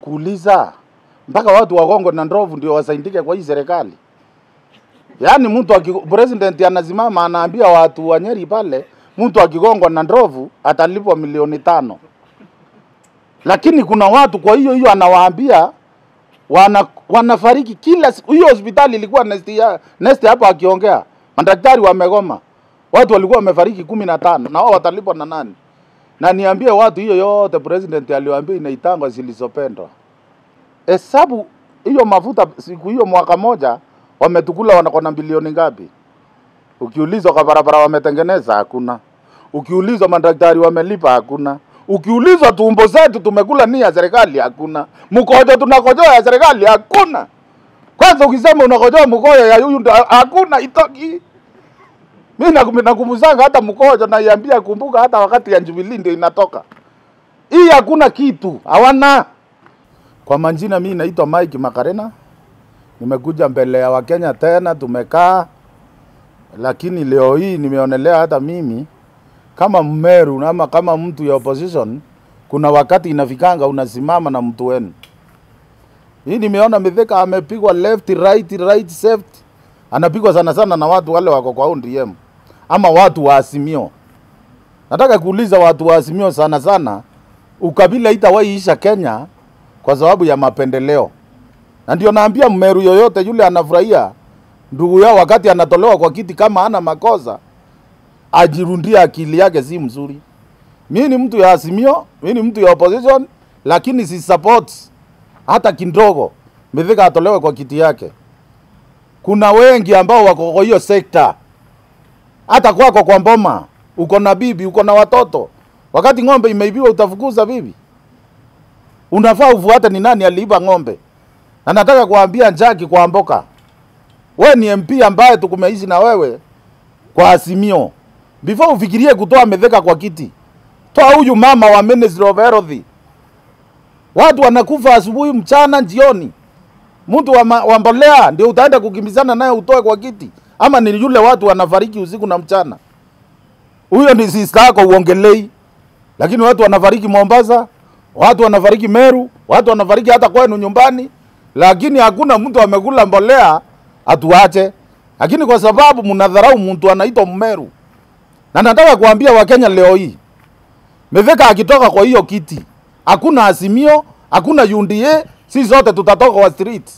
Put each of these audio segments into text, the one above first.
kuuliza mpaka watu wagongo na ndovu ndio wasaidike kwa hii serikali. Yaani mtu aki, president anasimama anaambia watu wa Nyeri pale, mtu akigongwa na ndovu atalipwa milioni tano, lakini kuna watu kwa hiyo hiyo anawaambia wana, wanafariki kila siku. Hiyo hospitali ilikuwa nest ya- nest hapa akiongea, madaktari wamegoma, watu walikuwa wamefariki kumi na tano na wao watalipwa na nani? Na niambie watu hiyo yote president aliwaambia inaitangwa zilizopendwa. Hesabu hiyo mafuta siku hiyo mwaka moja wametukula wanako na bilioni ngapi? Ukiulizwa kwa barabara wametengeneza hakuna. Ukiulizwa madaktari wamelipa hakuna. Ukiulizwa tumbo zetu tumekula ni ya serikali hakuna. Mkojo tunakojoa ya serikali hakuna. Kwanza ukisema unakojoa mkojo ya huyu ndo hakuna itoki. Mimi nakum- nakumbusanga hata mkojo naiambia kumbuka hata wakati ya Jubilee ndio inatoka. Hii hakuna kitu, hawana. Kwa majina mimi naitwa Mike Makarena. Nimekuja mbele ya Wakenya tena tumekaa, lakini leo hii nimeonelea hata mimi kama Mmeru ama kama mtu ya opposition, kuna wakati inafikanga unasimama na mtu wenu. Hii nimeona Mithika amepigwa left right right left, anapigwa sana sana na watu wale wako kwa ODM ama watu wa Azimio. Nataka kuuliza watu wa Azimio sana sana, ukabila itawahi isha Kenya kwa sababu ya mapendeleo, na ndio naambia Mmeru yoyote yule anafurahia ndugu yao wakati anatolewa kwa kiti kama ana makosa ajirundie akili yake si mzuri. Mimi ni mtu ya Azimio, mimi ni mtu ya opposition, lakini si support hata kidogo Mithika atolewe kwa kiti yake. Kuna wengi ambao wako kwa hiyo sekta, hata kwako kwa Mboma uko na bibi, uko na watoto. Wakati ng'ombe imeibiwa utafukuza bibi? Unafaa ufuate ni nani aliiba ng'ombe. Na nataka kuambia Njaki kwa Mboka, we ni MP ambaye tukumeishi na wewe kwa Azimio. Before ufikirie kutoa Mithika kwa kiti, toa huyu mama wa Ministry of Health. Watu wanakufa asubuhi, mchana, jioni. Mtu wa, ma- wa mbolea ndio utaenda kukimbizana naye utoe kwa kiti, ama ni yule watu wanafariki usiku na mchana? Huyo ni sister yako uongelei, lakini watu wanafariki Mombasa, watu wanafariki Meru, watu wanafariki hata kwenu nyumbani, lakini hakuna mtu amekula mbolea atuache. Lakini kwa sababu mnadharau mtu anaitwa Mmeru, na nataka kuambia Wakenya leo hii, Mithika akitoka kwa hiyo kiti, hakuna Azimio, hakuna UDA, si zote tutatoka kwa street.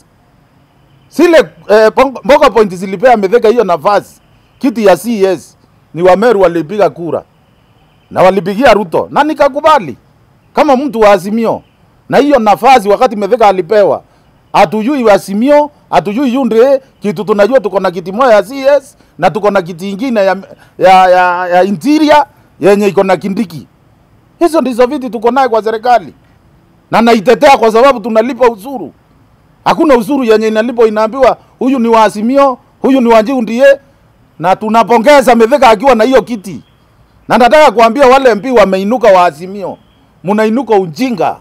Sile eh, Pong- Mboga Point zilipea Mithika hiyo nafasi, kiti ya CS ni Wameru walipiga kura na walipigia Ruto na nikakubali kama mtu wa Azimio, na hiyo nafasi wakati Mithika alipewa, hatujui Azimio, hatujui UDA, kitu tunajua tuko na kiti moja ya CS na tuko na kiti ingine ya, ya, ya, ya interior yenye iko na Kindiki. Hizo ndizo viti tuko naye kwa serikali, na naitetea kwa sababu tunalipa ushuru. Hakuna ushuru yenye inalipo inaambiwa huyu ni wa Azimio, huyu ni wa UDA, na tunapongeza Mithika akiwa na hiyo kiti. Na nataka kuambia wale MP wameinuka wa Azimio, mnainuka ujinga.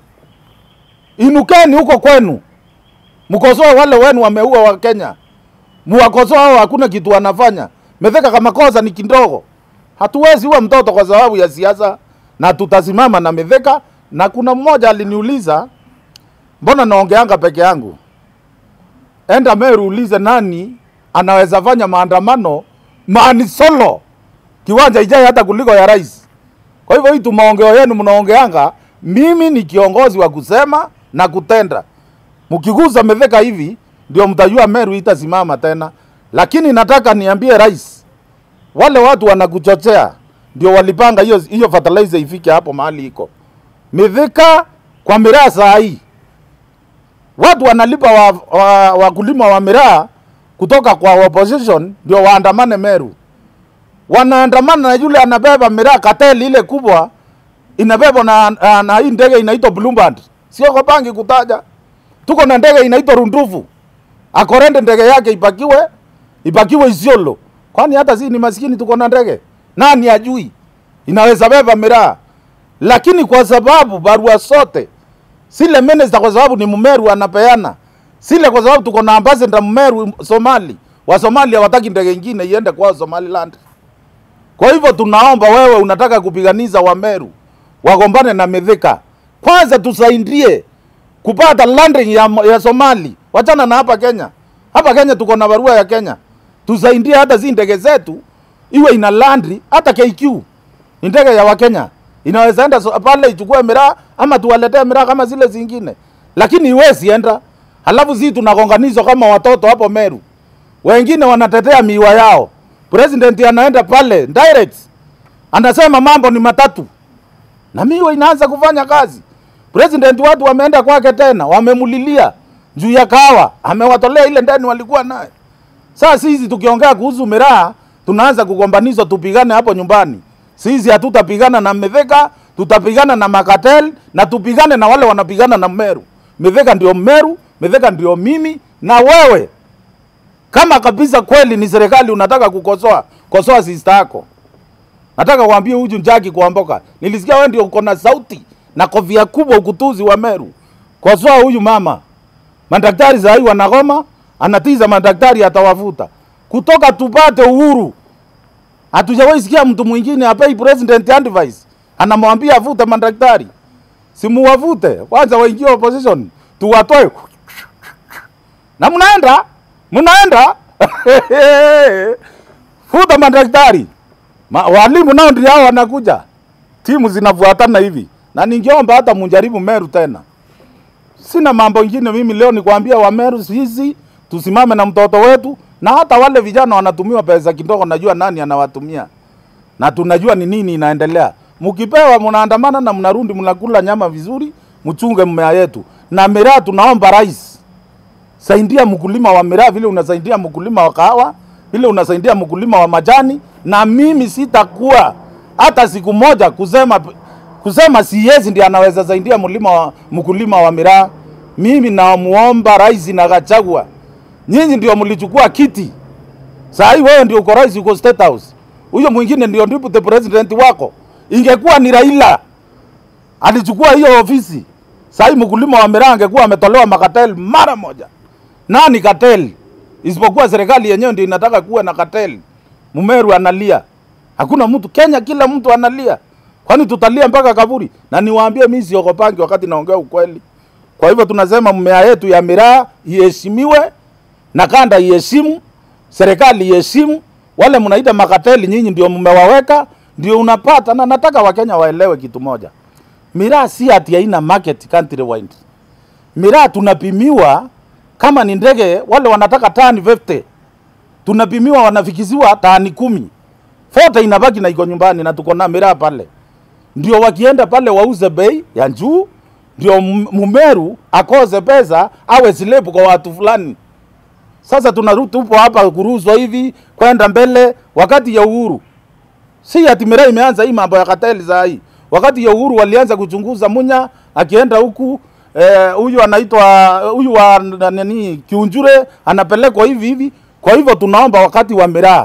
Inukeni huko kwenu, mkosoe wale wenu wameua wa Kenya, muwakosoe hao, hakuna kitu wanafanya. Mithika kama kosa ni kidogo, hatuwezi uwa mtoto kwa sababu ya siasa, na tutasimama na Mithika. Na kuna mmoja aliniuliza mbona naongeanga peke yangu? Enda Meru ulize nani anaweza fanya maandamano maani solo kiwanja ijai hata kuliko ya rais. Kwa hivyo hii tu maongeo yenu mnaongeanga, mimi ni kiongozi wa kusema na kutenda. Mkigusa Mithika hivi ndio mtajua Meru itasimama tena, lakini nataka niambie rais, wale watu wanakuchochea ndio walipanga hiyo hiyo fertilizer ifike hapo mahali iko Mithika kwa miraa saa hii watu wanalipa wakulima wa, wa wakulima wa miraa kutoka kwa opposition ndio waandamane Meru. Wanaandamana na yule anabeba miraa kateli ile kubwa inabebwa na, na, na hii ndege inaitwa Bluebird. Sio Kopangi kutaja. Tuko na ndege inaitwa Rundufu. Akorende ndege yake ipakiwe ipakiwe Isiolo. Kwani hata si ni maskini tuko na ndege? Nani ajui? Inaweza beba miraa. Lakini kwa sababu barua zote sile minister kwa sababu ni Mmeru anapeana, sile kwa sababu tuko na ambassador Mmeru Somali, wa Somali hawataki ndege ingine iende kwao Somaliland. Kwa hivyo tunaomba wewe, unataka kupiganiza Wameru wagombane na Mithika, kwanza tusaidie kupata landing ya, ya Somali. Wachana na hapa Kenya. Hapa Kenya tuko na barua ya Kenya, tusaidie hata zi ndege zetu iwe ina landri. Hata KQ ni ndege ya Wakenya, inaweza enda so, pale ichukue miraa ama tuwaletee miraa kama zile zingine, lakini iwezi enda. Halafu zi tunagonganizwa kama watoto hapo Meru, wengine wanatetea miwa yao. President anaenda pale direct, anasema mambo ni matatu na miwa inaanza kufanya kazi. President watu wameenda kwake tena, wamemulilia juu ya kawa, amewatolea ile ndani walikuwa naye. Sasa sisi tukiongea kuhusu miraa, tunaanza kugombanizwa, tupigane hapo nyumbani. Sisi hatutapigana na Mithika, tutapigana na Makatel na tupigane na wale wanapigana na Meru. Mithika ndio Meru, Mithika ndio mimi na wewe. Kama kabisa kweli ni serikali unataka kukosoa, kosoa sister yako. Nataka kuambia huyu Njagi kuamboka. Nilisikia wewe ndio uko na sauti na kofia kubwa ukutuzi wa Meru. Kosoa huyu mama. Madaktari za hii wanagoma, anatiza madaktari atawavuta. Kutoka tupate uhuru. Hatujawahi sikia mtu mwingine apei president advice. Anamwambia avute madaktari. Simuwavute, kwanza waingie opposition, tuwatoe. Na mnaenda? Mnaenda? Futa madaktari. Ma, walimu nao ndio hao wanakuja, timu zinafuatana hivi, na ningeomba hata mujaribu Meru tena. Sina mambo ingine mimi leo ni kuambia wa Meru sisi tusimame na mtoto wetu, na hata wale vijana wanatumiwa pesa kidogo, najua nani anawatumia na tunajua ni nini inaendelea. Mkipewa mnaandamana na mnarudi mnakula nyama vizuri, mchunge mmea yetu. Na miraa tunaomba rais, saidia mkulima wa miraa vile unasaidia mkulima wa kahawa, vile unasaidia mkulima wa majani, na mimi sitakuwa hata siku moja kusema kusema siwezi ndiye anaweza saidia mlima wa mkulima wa miraa. Mimi namuomba rais na Gachagua, nyinyi ndio mlichukua kiti, saa hii wewe ndio uko rais, uko state house, huyo mwingine ndio deputy president wako. Ingekuwa ni Raila alichukua hiyo ofisi, saa hii mkulima wa miraa angekuwa ametolewa makatel mara moja. Nani katel? Isipokuwa serikali yenyewe ndio inataka kuwa na katel. Mumeru analia, hakuna mtu Kenya, kila mtu analia. Kwani tutalia mpaka kaburi? Na niwaambie mimi siogopangi wakati naongea ukweli. Kwa hivyo tunasema mmea yetu ya miraa iheshimiwe na kanda iheshimu, serikali iheshimu. Wale mnaita makateli, nyinyi ndio mmewaweka, ndio unapata. Na nataka Wakenya waelewe kitu moja, miraa si ati haina market country wide. Miraa tunapimiwa kama ni ndege, wale wanataka tani 50 tunapimiwa, wanafikiziwa tani kumi, fote inabaki na iko nyumbani, na tuko na miraa pale ndio wakienda pale wauze bei ya juu, ndio Mumeru akose pesa awe silepu kwa watu fulani. Sasa tunarudi tupo hapa kuruzwa hivi kwenda mbele, wakati ya uhuru si ati miraa imeanza hii mambo ya kateli za hii. Wakati ya uhuru walianza kuchunguza Munya akienda huku huyu eh, anaitwa huyu wa nani Kiunjure anapelekwa hivi hivi. Kwa hivyo tunaomba wakati wa miraa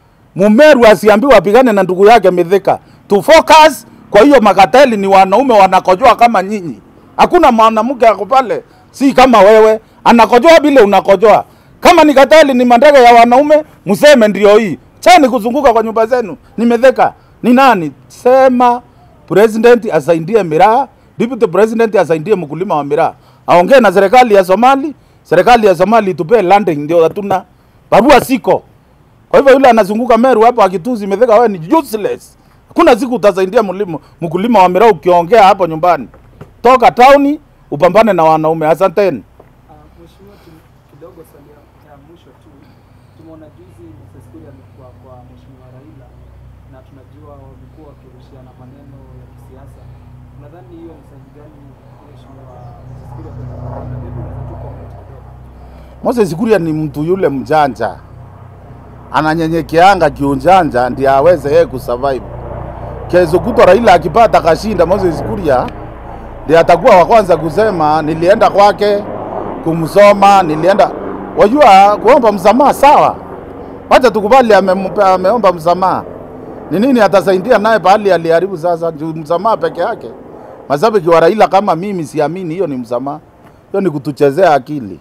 Mumeru asiambiwe apigane na ndugu yake Mithika, tu focus kwa hiyo makateli ni wanaume wanakojoa kama nyinyi. Hakuna mwanamke ako pale, si kama wewe anakojoa vile unakojoa. Kama ni kateli ni mandege ya wanaume, mseme ndio hii. Chani kuzunguka kwa nyumba zenu. Nimetheka ni nani? Sema president asaidie miraa, deputy president asaidie mkulima wa miraa, aongee na serikali ya Somali. Serikali ya Somali itupee landing, ndio hatuna barua siko. Kwa hivyo yule anazunguka Meru hapo akituzi Mithika, wewe ni useless. Hakuna siku utasaidia mlimo mkulima wa miraa ukiongea hapo nyumbani. Toka tauni upambane na wanaume. Asanteni. Uh, Mheshimiwa, tu- kidogo swali ya ya mwisho tu, tumeona juzi Moses Kuria amekuwa kwa Mheshimiwa Raila na tunajua wamekuwa wakirushiana maneno ya kisiasa. Nadhani hiyo ni sahihi gani Mheshimiwa Moses Kuria kwenda kwa Raila? Maybe unaweza tu comment kidogo. Moses Kuria ni mtu yule mjanja, ananyenyekeanga kiunjanja ndiye aweze yeye kusurvive. Kesho kutwa Raila akipata kashinda, Moses Kuria ndiye atakuwa wa kwanza kusema nilienda kwake kumsoma, nilienda. Wajua kuomba msamaha sawa, wacha tukubali amempe- ameomba msamaha. Ni nini atasaidia naye pahali aliharibu sasa? Juu msamaha peke yake. Mashabiki wa Raila kama mimi siamini hiyo ni msamaha, hiyo ni kutuchezea akili.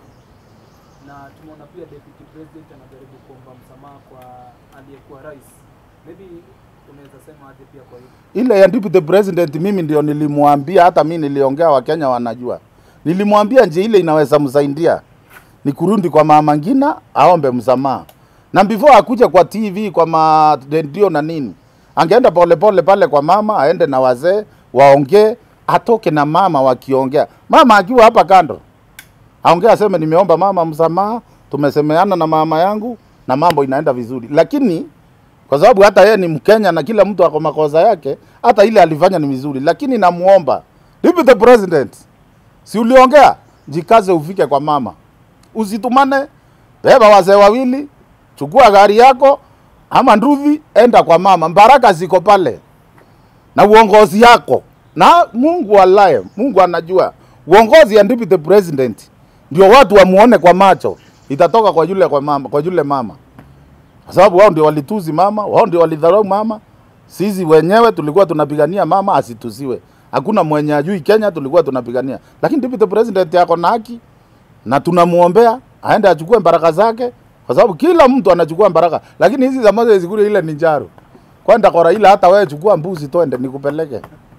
Na tumeona pia deputy president anajaribu kuomba msamaha kwa aliyekuwa rais. Maybe unaweza sema aje pia kwa hilo? ile ya deputy president mimi ndio nilimwambia, hata mi niliongea, Wakenya wanajua. Nilimwambia njia ile inaweza msaidia ni kurudi kwa mama Ngina aombe msamaha, na before akuje kwa TV kwa ma redio na nini, angeenda polepole pale kwa mama, aende na wazee waongee, atoke na mama wakiongea, mama akiwa hapa kando aongee, aseme nimeomba mama msamaha, tumesemeana na mama yangu na mambo inaenda vizuri, lakini kwa sababu hata yeye ni Mkenya na kila mtu ako makosa yake, hata ile alifanya ni vizuri, lakini namuomba Deputy President, si uliongea, jikaze ufike kwa mama, usitumane, beba wazee wawili, chukua gari yako ama nduthi, enda kwa mama. Baraka ziko pale na uongozi yako, na Mungu alaye, Mungu anajua uongozi ya Deputy President ndio watu wamuone kwa macho, itatoka kwa yule kwa mama, kwa yule mama kwa sababu wao ndio walituzi mama, wao ndio walidharau mama. Sisi wenyewe tulikuwa tunapigania mama asitusiwe. Hakuna mwenye ajui Kenya, tulikuwa tunapigania, lakini deputy president yako na haki na tunamuombea aende achukue baraka zake, kwa sababu kila mtu anachukua baraka, lakini hizi za Moses Zikuri ile ni njaro kwenda kwa Raila. Hata wewe chukua mbuzi twende nikupeleke.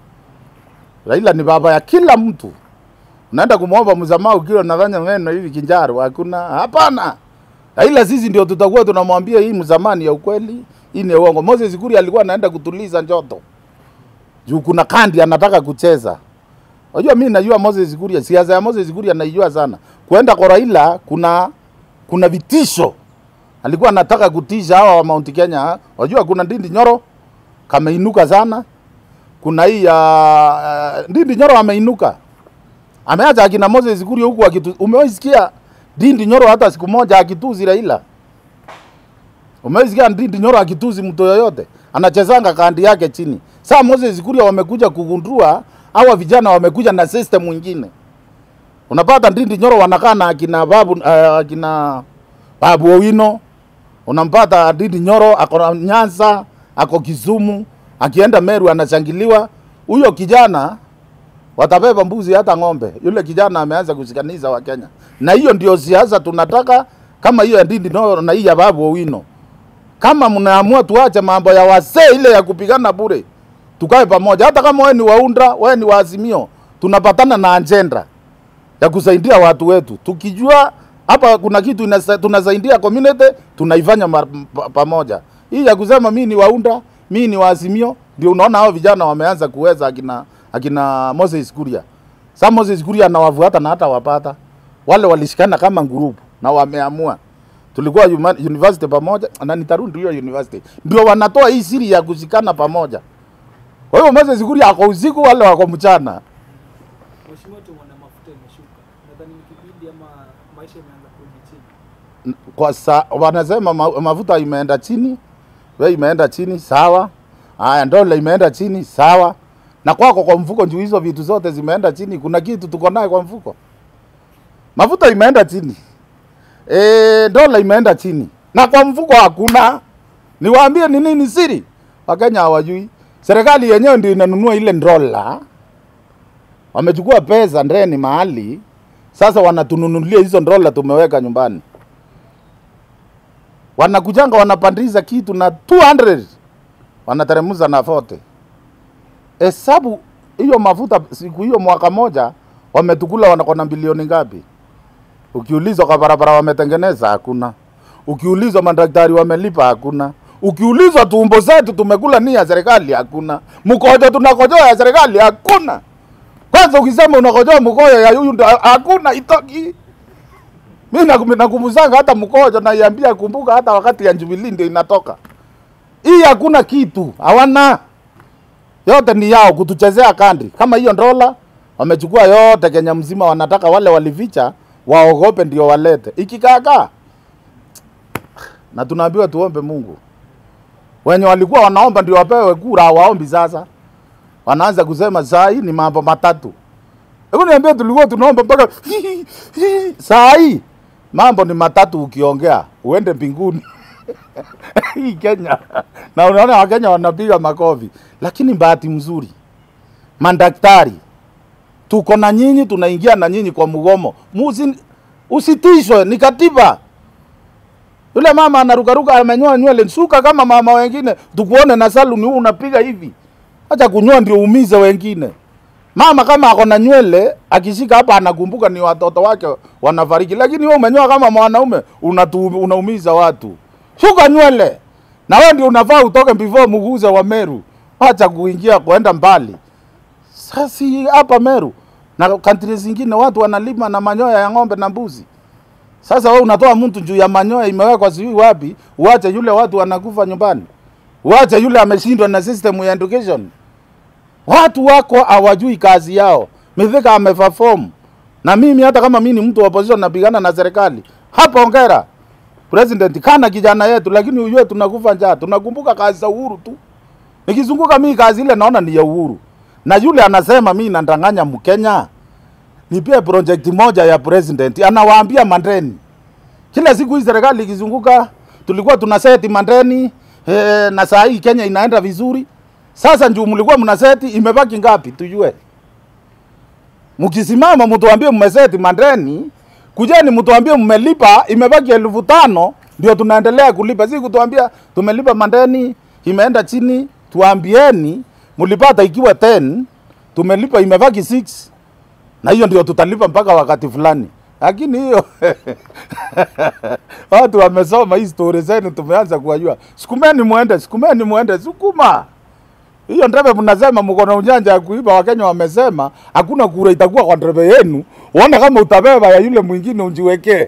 Raila ni baba ya kila mtu. Unaenda kumwomba msamaha ukiwa unafanya neno hivi kinjaro? Hakuna, hapana. Raila sisi ndio tutakuwa tunamwambia hii mzamani ya ukweli, hii ni ya uongo. Moses Zikuri alikuwa anaenda kutuliza njoto juu kuna kandi anataka kucheza. Unajua mimi najua Moses Zikuri, siasa ya Moses Zikuri anaijua sana. Kuenda kwa Raila kuna kuna vitisho. Alikuwa anataka kutisha hawa wa Mount Kenya. Unajua kuna Ndindi Nyoro kameinuka sana. Kuna hii ya uh, Ndindi Nyoro ameinuka. Ameacha akina Moses Zikuri huku akitu. Umewahi sikia Ndindi Nyoro hata siku moja akituzi Raila? Umewahi sikia Ndindi Nyoro akituzi mtu yoyote? Anachezanga kandi yake chini. Sasa Moses Kuria wamekuja kugundua hawa vijana wamekuja na system mwingine. Unapata Ndindi Nyoro wanakaa na akina babu uh, akina Babu Owino. Unampata Ndindi Nyoro ako na Nyanza, ako Kisumu, akienda Meru anashangiliwa. Huyo kijana watabeba mbuzi hata ng'ombe. Yule kijana ameanza kushikaniza wa Kenya, na hiyo ndio siasa tunataka, kama hiyo ya Ndindi Nyoro na hii ya Babu Owino. Kama mnaamua tuache mambo ya wasee ile ya kupigana bure, tukae pamoja. Hata kama wewe ni waunda, wewe ni waazimio, tunapatana na agenda ya kusaidia watu wetu, tukijua hapa kuna kitu inasa, tunasaidia community, tunaifanya mar, pa, pamoja. Hii ya kusema mimi ni waunda, mimi ni waazimio, ndio unaona hao vijana wameanza kuweza akina akina Moses Kuria. Sasa Moses Kuria anawafuata na hata wapata wale walishikana kama group na wameamua tulikuwa huma- university pamoja na nitarudi hiyo university, ndio wanatoa hii siri ya kushikana pamoja. Kwa hiyo Moses Kuria ako usiku, wale wako mchana. Mheshimiwa, tumeona mafuta imeshuka, nadhani ni kipindi ama maisha imeanza kurudi chini. Kwa sa, wanasema ma, mafuta imeenda chini, we imeenda chini, sawa. Haya, dola imeenda chini, sawa. Na kwako kwa mfuko juu hizo vitu zote zimeenda chini, kuna kitu tuko naye kwa mfuko? Mafuta imeenda chini, e, dola imeenda chini, na kwa mfuko hakuna. Niwaambie ni nini siri? Wakenya hawajui. Serikali yenyewe ndio inanunua ile dola, wamechukua pesa ndeni mahali, sasa wanatununulia hizo dola tumeweka nyumbani wanakujanga wanapandisha kitu na 200 wanateremuza na 40. Hesabu hiyo mafuta siku hiyo mwaka moja wametukula wanako na bilioni ngapi? Ukiulizwa kwa barabara wametengeneza hakuna. Ukiulizwa madaktari wamelipa hakuna. Ukiulizwa tumbo zetu tumekula ni ya serikali hakuna. Mkojo tunakojoa ya serikali hakuna. Kwanza ukisema unakojoa mkojo ya huyu ndo hakuna itoki. Mimi nakum- nakumbusanga hata mkojo naiambia, kumbuka hata wakati ya Jubilee ndio inatoka hii. Hakuna kitu, hawana yote ni yao kutuchezea kandri. Kama hiyo dola wamechukua yote Kenya mzima, wanataka wale walificha waogope ndio walete ikikaakaa, na tunaambiwa tuombe Mungu. Wenye walikuwa wanaomba ndio wapewe kura, hawaombi sasa. Wanaanza kusema saa hii ni mambo matatu. Hebu niambie, tulikuwa tunaomba mpaka saa hii mambo ni matatu, ukiongea uende mbinguni. Hii Kenya na unaona Wakenya wanapiga makofi, lakini bahati mzuri madaktari tuko na nyinyi, tunaingia na nyinyi kwa mgomo. Musi, usitishwe, ni katiba. Yule mama anarukaruka amenyoa nywele, suka kama mama wengine, tukuone na saluni huu unapiga hivi. Acha kunyoa ndio uumize wengine. Mama kama ako na nywele akishika hapa anakumbuka ni watoto wake wanafariki, lakini wewe umenyoa kama mwanaume unatu, unaumiza watu. Shuka nywele na wewe ndio unafaa utoke before muguze wa Meru, acha kuingia kuenda mbali. Sasa hapa Meru na countries zingine watu wanalima na manyoya ya ng'ombe na mbuzi. Sasa wewe unatoa mtu juu ya manyoya imewekwa sijui wapi, uache yule watu wanakufa nyumbani, uache yule ameshindwa na system ya education. Watu wako hawajui kazi yao. Mithika ameperform. Na mimi hata kama mimi ni mtu wa opposition napigana na serikali. Hapo ongera. President kana kijana yetu lakini ujue tunakufa njaa. Tunakumbuka kazi za Uhuru tu. Nikizunguka mimi kazi ile naona ni ya Uhuru. Na yule anasema mimi nandanganya Mkenya. Nipie project moja ya president anawaambia mandeni. Kila siku hii serikali ikizunguka tulikuwa tuna seti mandeni eh, na saa hii Kenya inaenda vizuri. Sasa njoo mlikuwa mnaseti imebaki ngapi tujue. Mkisimama mtuambie mmeseti mandeni, kujeni mtuambie mmelipa imebaki elfu tano ndio tunaendelea kulipa. Si kutuambia tumelipa mandeni imeenda chini, tuambieni mlipata ikiwa 10 tumelipa imebaki 6 na hiyo ndio tutalipa mpaka wakati fulani. Lakini hiyo watu wamesoma hii story zenu, tumeanza kuwajua. Sukumeni muende, sukumeni muende, sukuma hiyo ndebe mnasema mko na ujanja ya kuiba. Wakenya wamesema hakuna kura itakuwa kwa ndebe yenu, uone kama utabeba ya yule mwingine unjiwekee.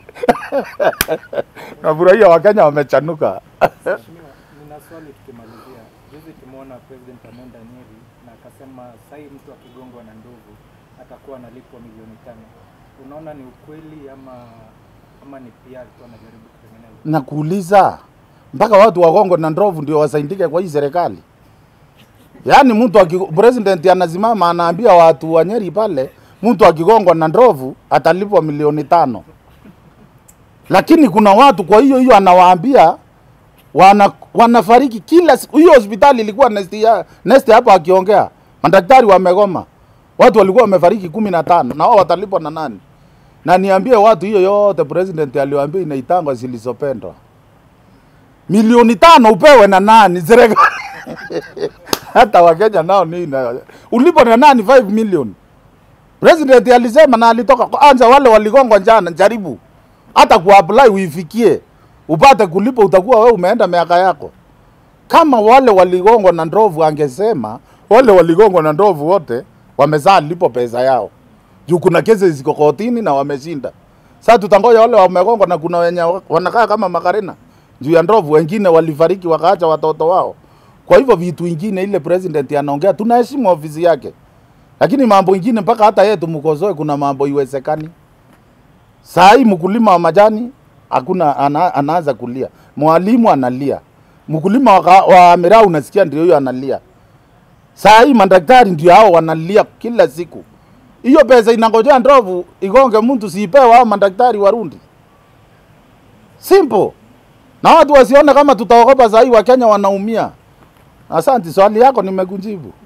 Nafurahia Wakenya wamechanuka. Mheshimiwa, nina swali tukimalizia. Juzi tumeona President ameenda Nyeri na akasema sahii mtu akigongwa na ndovu atakuwa analipwa milioni tano. Unaona ni ukweli ama ama ni PR tu anajaribu kutengeneza? Nakuuliza, mpaka watu wagongo na ndovu ndio wasaidike kwa hii serikali? Yaani mtu aki, president anasimama anaambia watu wa Nyeri pale, mtu akigongwa na ndovu atalipwa milioni tano, lakini kuna watu kwa hiyo hiyo anawaambia wana, wanafariki kila siku. Hiyo hospitali ilikuwa nesti, ya, nesti hapa akiongea, madaktari wamegoma, watu walikuwa wamefariki kumi na tano na wao watalipwa na nani? Na niambie watu hiyo yote president aliwaambia inaitangwa zilizopendwa milioni tano upewe na nani? Serikali hata Wakenya nao nini, ulipo na nani 5 million? President alisema na alitoka anza, wale waligongwa jana, jaribu hata kuapply uifikie upate kulipa, utakuwa wewe umeenda miaka yako. Kama wale waligongwa na ndovu, angesema wale waligongwa na ndovu wote wamezaa lipo pesa yao, juu kuna kesi ziko kotini na wameshinda. Sasa tutangoja wale wamegongwa, na kuna wenye wanakaa kama makarena juu ya ndovu, wengine walifariki wakaacha watoto wao. Kwa hivyo vitu ingine ile president anaongea, tunaheshimu ofisi yake, lakini mambo ingine mpaka hata yeye tumkosoe, kuna mambo iwezekani. Saa hii mkulima wa majani hakuna ana, anaanza kulia, mwalimu analia, mkulima wa, wa miraa unasikia ndio huyo analia. Saa hii madaktari ndio hao wanalia kila siku. Hiyo pesa inangojea ndovu igonge mtu, siipewa hao madaktari Warundi. Simple. Na watu wasione kama tutaogopa saa hii Wakenya wanaumia. Asante, swali yako nimekujibu.